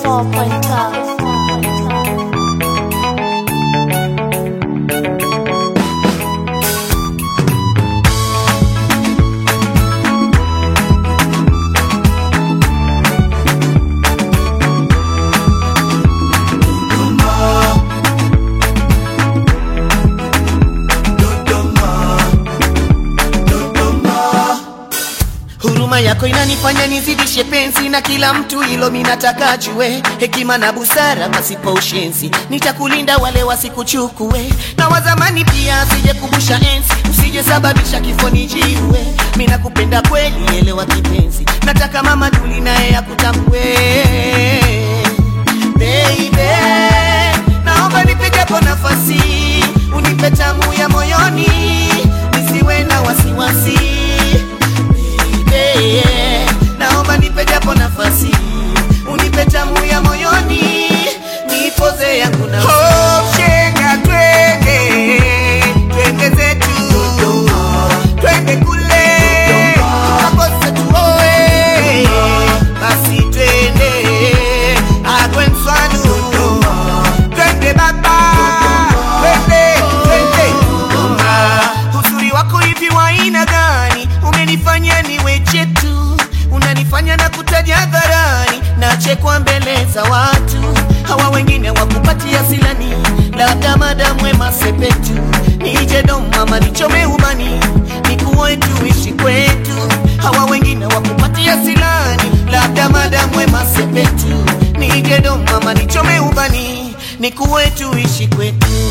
4.12. Huruma yako inanifanya nizidishe penzi na kila mtu, ilo minataka jue, hekima na busara pasipo ushenzi, nitakulinda wale wasikuchukue, na wazamani pia asije kumbusha enzi, usije sababisha kifo nijiue. Mina kupenda kweli, elewa kipenzi, nataka mama Duli naye akutambue baby, naomba nipigapo nafasi, unipe tamu ya moyoni, nisiwe na wasiwasi Baby, naomba nipe japo nafasi, unipe tamu ya moyoni, nipoze yangu na oh, shenga twende twende zetu twende kule tukakose tuoe, basi twende agwe mfano twende baba twende twende Dodoma. Uzuri wako hivi wa aina gani? Umenifanya niwe chetu, unanifanya na kutaja hadharani, nachekwa mbele za watu. Hawa wengine wakupatia silani, labda madamu wema sepetu, nije Dodoma nichome ubani, nikuoe tuishi kwetu. Hawa wengine wakupatia silani, labda madamu wema sepetu, nije Dodoma nichome ubani, nikuoe tuishi kwetu.